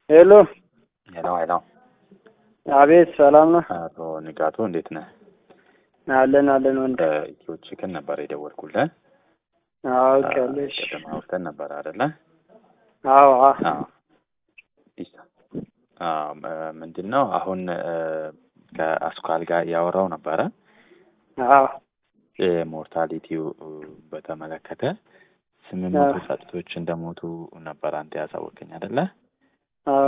ሄሎ ሄሎ ሄሎ፣ አቤት፣ ሰላም ነው? አቶ ንጋቱ እንዴት ነህ? አለን አለን ወንድ ኢትዮ ቺክን ነበር የደወልኩልህ። አውቃለሽ? ቅድም አውርተን ነበር አይደለ? አዎ አ- አዎ። ይሳ- አዎ፣ ም- ምንድን ነው አሁን እ፣ ከአስኳል ጋር እያወራው ነበረ አዎ ሞርታሊቲው በተመለከተ ስምንት መቶ አዎ። ጫጩቶች እንደሞቱ ነበር አንተ ያሳወቀኝ አይደለ? አዎ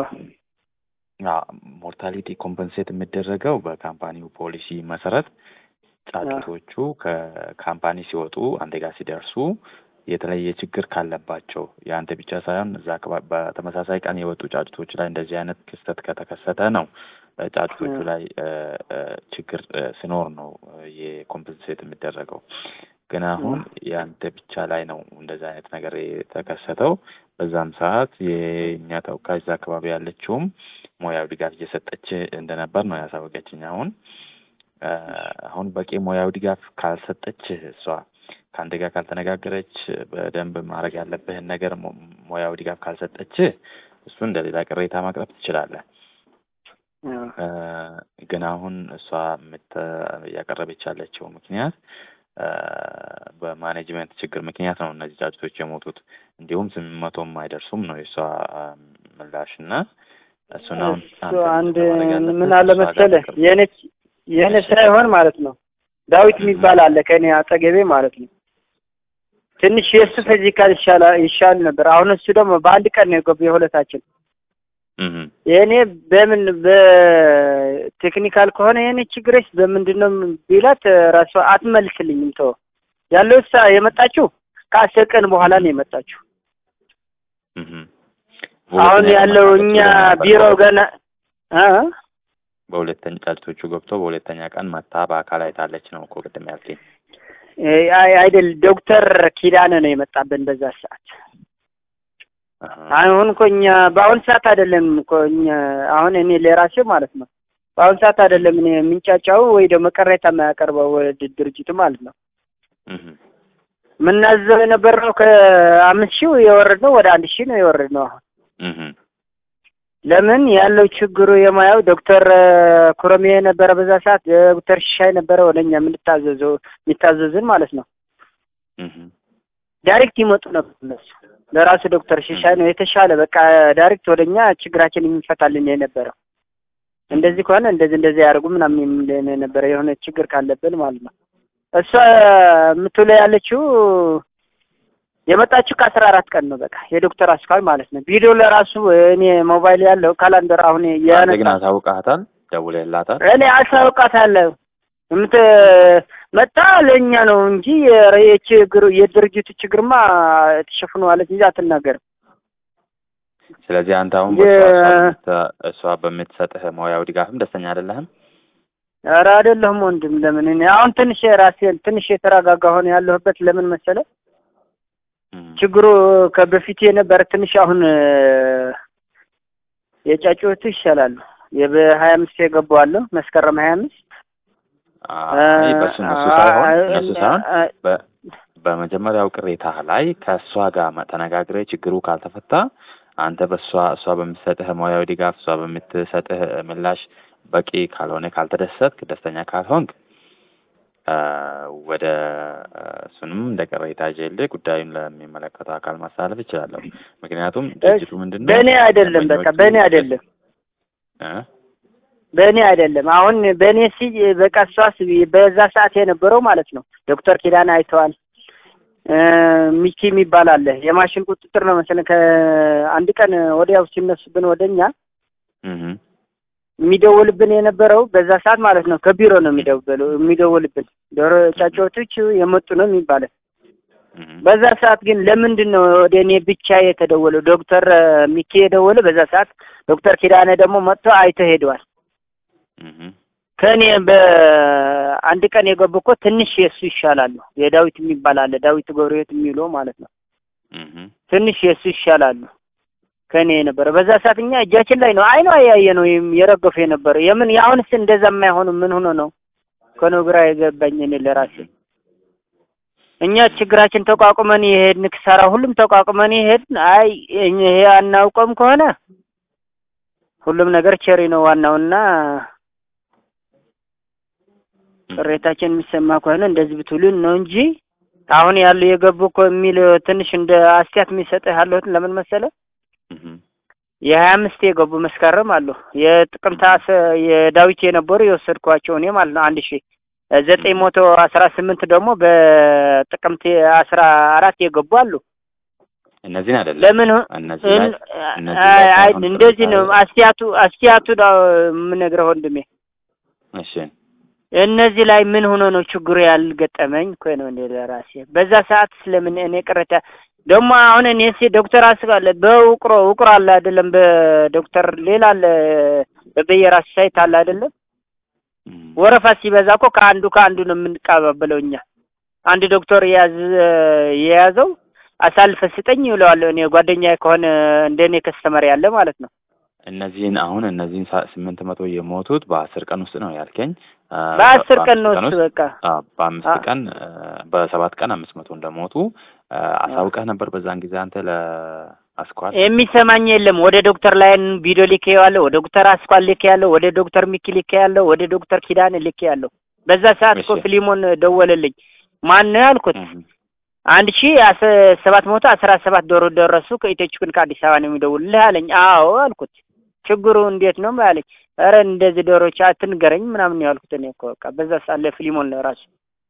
ሞርታሊቲ ኮምፐንሴት የሚደረገው በካምፓኒው ፖሊሲ መሰረት ጫጩቶቹ ከካምፓኒ ሲወጡ አንተ ጋር ሲደርሱ የተለየ ችግር ካለባቸው የአንተ ብቻ ሳይሆን እዛ አካባቢ በተመሳሳይ ቀን የወጡ ጫጩቶች ላይ እንደዚህ አይነት ክስተት ከተከሰተ ነው እ፣ ጫጩቶቹ እ። ላይ እ፣ እ፣ ችግር እ፣ ሲኖር ነው እ፣ የኮምፐንሴት የሚደረገው። ግን አሁን የአንተ ብቻ ላይ ነው እንደዚህ አይነት ነገር የተከሰተው። በዛም ሰዓት የእኛ ተወካይ እዛ አካባቢ ያለችውም ሙያዊ ድጋፍ እየሰጠች እንደነበር ነው ያሳወቀችኝ። አሁን እ፣ አሁን በቂ ሙያዊ ድጋፍ ካልሰጠች እሷ ከአንተ ጋር ካልተነጋገረች በደንብ ማድረግ ያለብህን ነገር ሙ- ሙያዊ ድጋፍ ካልሰጠች እሱ እንደ ሌላ ቅሬታ ማቅረብ ትችላለህ። አዎ እ፣ ግን አሁን እሷ የምት- እያቀረበች ያለችው ምክንያት እ፣ በማኔጅመንት ችግር ምክንያት ነው እነዚህ ጫጩቶች የሞቱት። እንዲሁም ስምንት መቶም አይደርሱም ነው የእሷ እ፣ ምላሽ እና እሱን አሁን እሱ አንተ አንድ ማድረግ ያለብህ ምን አለ እሷ ጋር መሰለህ ፍቅር- የኔ የኔ ሳይሆን ማለት ነው ዳዊት የሚባል አለ ከኔ አጠገቤ ማለት ነው። ትንሽ የእሱ ፊዚካል ይሻላ ይሻል ነበር። አሁን እሱ ደግሞ በአንድ ቀን ነው የገቡ የሁለታችን። እህ የእኔ በምን በቴክኒካል ከሆነ የእኔ ችግርሽ በምንድን ነው ቢላት ራሷ አትመልስልኝም። ተው ያለው እሷ የመጣችው ከአስር ቀን በኋላ ነው የመጣችው። እህ አሁን ያለው እኛ ቢሮ ገና እ በሁለተኛ ጫጩቶቹ ገብቶ በሁለተኛ ቀን መታ በአካል አይታለች ነው እኮ ቅድም ያልከኝ። አይ አይደል ዶክተር ኪዳነ ነው የመጣብን በዛ ሰዓት። አሃ። አሁን እኮ እኛ በአሁን ሰዓት አይደለም እኮ እኛ አሁን እኔ ለራሴ ማለት ነው በአሁን ሰዓት አይደለም እኔ የምንጫጫው ወይ ደግሞ ቅሬታ የማያቀርበው ወደ ድርጅቱ ማለት ነው እህ የምናዘው የነበረው ከአምስት ሺህ የወረድነው ወደ አንድ ሺህ ነው የወረድነው አሁን እህ ለምን ያለው ችግሩ የማየው ዶክተር ኩረሜ ነበረ በዛ ሰዓት ዶክተር ሽሻይ ነበረ ወደኛ የምንታዘዘው የሚታዘዝን ማለት ነው እህ ዳይሬክት ይመጡ ነበር እነሱ ለራሱ ዶክተር ሽሻይ ነው የተሻለ በቃ ዳይሬክት ወደኛ ችግራችን የሚፈታልን የነበረው እንደዚህ ከሆነ እንደዚህ እንደዚህ ያደርጉ ምናምን የሚለን የነበረ የሆነ ችግር ካለብን ማለት ነው እሷ የምትውለው ያለችው የመጣችው ከአስራ አራት ቀን ነው በቃ የዶክተር አስካል ማለት ነው ቪዲዮ ለራሱ እኔ ሞባይል ያለው ካላንደር አሁን አንተ ግን ያነሳ አሳውቀሃታል? ደውለህላታል? እኔ አሳውቃታለሁ የምት መጣ ለእኛ ነው እንጂ የችግሩ የድርጅቱ ችግርማ ተሸፍኗለች እንጂ አትናገርም። ስለዚህ አንተ አሁን የ- በእሷ እሷ በምት- እሷ በምትሰጥህ ሙያዊ ድጋፍም ደስተኛ አይደለህም? ኧረ አይደለሁም ወንድም። ለምን እኔ አሁን ትንሽ ራሴን ትንሽ የተረጋጋ ሆነ ያለሁበት ለምን መሰለ እህ ችግሩ ከበፊት የነበረ ትንሽ አሁን የጫጩቱ ይሻላሉ። የበሀያ አምስት የገቡ አለ መስከረም ሀያ አምስት አይ በሱ እነሱ ሳይሆን እነሱ ሳይሆን በ- በመጀመሪያው ቅሬታ ላይ ከእሷ ጋር መ- ተነጋግረህ ችግሩ ካልተፈታ አንተ በእሷ እሷ በምትሰጥህ ሙያዊ ድጋፍ እሷ በምትሰጥህ ምላሽ በቂ ካልሆነ ካልተደሰትክ ደስተኛ ካልሆንክ አ፣ ወደ አ፣ እሱንም እንደ ቅሬታ ይዤልህ ጉዳዩን ለሚመለከተው አካል ማስተላለፍ እችላለሁ። ምክንያቱም ድርጅቱ ምንድን ነው በእኔ አይደለም፣ በቃ ደንበኞቹ- በእኔ አይደለም፣ እ? በእኔ አይደለም። አሁን በእኔ ሲ በቃ እሷስ በዛ ሰዓት የነበረው ማለት ነው ዶክተር ኪዳን አይተዋል። እ ሚኪ የሚባል አለ የማሽን ቁጥጥር ነው መሰለኝ ከአንድ ቀን ወዲያው ሲነሱብን ወደኛ እህ የሚደውልብን የነበረው በዛ ሰዓት ማለት ነው ከቢሮ ነው የሚደውል የሚደውልብን ዶሮ ጫጩቶች የመጡ ነው የሚባለው። እህ በዛ ሰዓት ግን ለምንድን ነው ወደ እኔ ብቻ የተደወለው? ዶክተር ሚኪ የደወለ በዛ ሰዓት ዶክተር ኪዳነ ደግሞ መጥቶ አይቶ ሄደዋል። እህ ከእኔ በአንድ ቀን የገቡ እኮ ትንሽ የእሱ ይሻላሉ። የዳዊት የሚባል አለ ዳዊት ገብረሕይወት የሚለው ማለት ነው። እህ ትንሽ የእሱ ይሻላሉ ከእኔ የነበረ በዛ ሰዓት እኛ እጃችን ላይ ነው አይኗ ያየ ነው የረገፉ የነበረ የምን የአሁንስ እንደዛ የማይሆኑ ምን ሆኖ ነው ከነው ግራ የገባኝ እኔ ለራሴ እኛ ችግራችን ተቋቁመን የሄድን ክሳራ ሁሉም ተቋቁመን የሄድን አይ ይሄ አናውቀውም ከሆነ ሁሉም ነገር ቸሪ ነው ዋናውና ቅሬታችን የሚሰማ ከሆነ እንደዚህ ብትሉን ነው እንጂ አሁን ያሉ የገቡ እኮ የሚል ትንሽ እንደ አስተያየት የሚሰጥህ ያለሁት ለምን መሰለ እህ የሀያ አምስት የገቡ መስከረም አሉ የጥቅምት አስ- የዳዊት የነበሩ የወሰድኳቸው እኔ ማለት ነው አንድ ሺ ዘጠኝ መቶ አስራ ስምንት ደግሞ በጥቅምት አስራ አራት የገቡ አሉ። እነዚህን አይደለም ለምን እነዚህ ላይ እን- እነዚህ አይ ላይ አይ ሳይሆን እንደዚህ ነው ቅሬታ- አስተያየቱ አስተያየቱ ነው የምነግረህ ወንድሜ። እሺ እነዚህ ላይ ምን ሆኖ ነው ችግሩ ያልገጠመኝ እኮ ነው እንደ ለራሴ በዛ ሰዓት ስለምን እኔ ቅሬታ ደግሞ አሁን እኔ ሲ ዶክተር አስባለ በውቅሮ ውቅሮ አለ አይደለም በዶክተር ሌላ አለ በየራሱ ሳይት አለ አይደለም እም፣ ወረፋ ሲበዛ እኮ ከአንዱ ከአንዱ ነው የምንቀባበለው እኛ አንድ ዶክተር የያዝ የያዘው አሳልፈ ስጠኝ ይለዋል እኔ ጓደኛ ከሆነ እንደኔ ከስተመር ያለ ማለት ነው እነዚህን አሁን እነዚህን ሳ- ስምንት መቶ የሞቱት በአስር ቀን ውስጥ ነው ያልከኝ። አ፣ በአስር ቀን ነው በአምስት እሱ ውስጥ በቃ አ፣ በአምስት አ- ቀን አ፣ በሰባት ቀን አምስት መቶ እንደሞቱ አ፣ አሳውቀህ ነበር በዛን ጊዜ አንተ ለአስኳል። የሚሰማኝ የለም። ወደ ዶክተር ላይን ቪዲዮ ልኬ ያለው ወደ ዶክተር አስኳል ልኬ ያለው ወደ ዶክተር ሚኪ ልኬ ያለው ወደ ዶክተር ኪዳን ልኬ ያለው በዛ ሰዓት እኮ እሺ። ፊሊሞን ደወለልኝ። ማን ነው ያልኩት? እህ፣ አንድ ሺ ሰባት መቶ አስራ ሰባት ዶሮ ደረሱ ከኢትዮችኩን ከአዲስ አበባ ነው የሚደውልልህ አለኝ። አዎ አልኩት። ችግሩ እንዴት ነው አለኝ። ኧረ እንደዚህ ዶሮች አትንገረኝ ምናምን ነው ያልኩት። እኔ እኮ በቃ በዛ ሰዓት ለፊሊሞን ለራሱ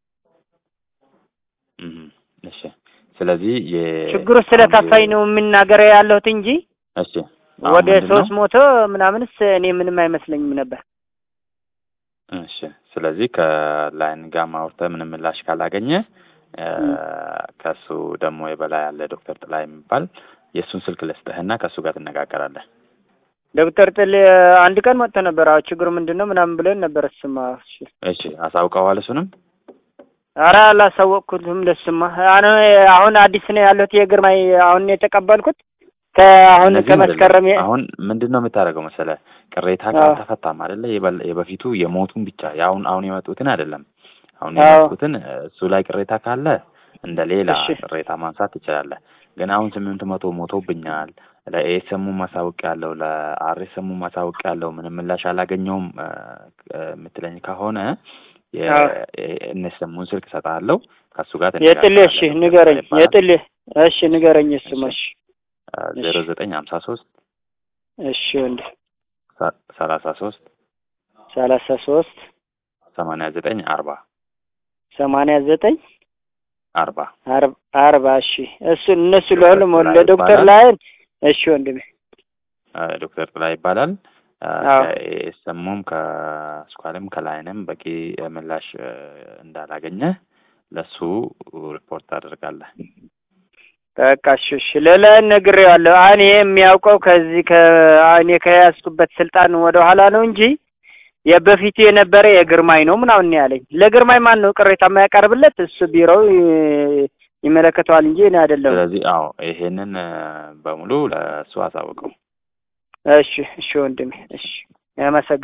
እህ፣ እሺ። ስለዚህ የ ችግሩ ስለከፋኝ ነው የምናገረው ያለሁት እንጂ እሺ። አሁን ወደ ምንድን ነው? ሶስት መቶ ምናምንስ እኔ ምንም አይመስለኝም ነበር። እሺ ስለዚህ ከላይን ጋር ማውርተህ ምንም ምላሽ ካላገኘ እ፣ ም። ከሱ ደግሞ የበላይ ያለ ዶክተር ጥላይ የሚባል የእሱን ስልክ ልስጥህና ከእሱ ጋር ትነጋገራለህ። ዶክተር ጥል አንድ ቀን መጥቶ ነበር። አዎ ችግሩ ምንድን ነው ምናምን ብለን ነበር። እሱማ እሺ እሺ አሳውቀዋል። እሱንም ኧረ አላሳወቅኩትም። ለሱማ አሁን አሁን አዲስ ነው ያለሁት የግርማይ አሁን የተቀበልኩት ከአሁን እነዚህም ከመስከረም የ- አይደለም። አሁን ምንድን ነው የምታደርገው መሰለህ? ቅሬታ አዎ። ካልተፈታም አይደለ የበል- የበፊቱ የሞቱን ብቻ የአሁን አሁን የመጡትን አይደለም። አሁን አዎ። የመጡትን እሱ ላይ ቅሬታ ካለ እንደ ሌላ እሺ። ቅሬታ ማንሳት ትችላለህ። ግን አሁን ስምንት መቶ ሞቶብኛል ለኤስኤሙ ማሳወቅ ያለው ለአርኤስኤሙ ማሳወቅ ያለው ምንም ምላሽ አላገኘውም እ፣ እ፣ የምትለኝ ከሆነ አዎ። የእነስሙን ስልክ እሰጥሃለሁ ከእሱ ጋር የጥሌ እሺ ንገረኝ። የጥሌ እሺ ንገረኝ። እሱማ እሺ ዜሮ ዘጠኝ ሀምሳ ሶስት እሺ ወንድ ሰላሳ ሶስት ሰላሳ ሶስት ሰማንያ ዘጠኝ አርባ ሰማንያ ዘጠኝ አርባ አርብ አርባ እሺ እሱ እነሱ ዶክተር ለሁሉም ጥላ ለዶክተር ይባላል። ላይን እሺ ወንድሜ አ፣ ዶክተር ጥላ ይባላል። አዎ። ከኤስኤሙም ከስኳልም ከላይንም በቂ ምላሽ እ፣ እንዳላገኘ ለሱ ሪፖርት ታደርጋለህ። በቃ እሺ እሺ ሌላ ነግሬዋለሁ። እኔ የሚያውቀው ከዚህ ከእኔ ከያዝኩበት ስልጣን ወደ ኋላ ነው እንጂ የበፊቱ የነበረ የግርማይ ነው ምናምን ነው ያለኝ። ለግርማይ ማን ነው ቅሬታ የማያቀርብለት? እሱ ቢሮው ይ- ይመለከተዋል እንጂ እኔ አይደለም። ስለዚህ አዎ ይሄንን እ፣ በሙሉ ለእሱ አሳውቀው። እሺ እሺ ወንድሜ እሺ አመሰግናለሁ።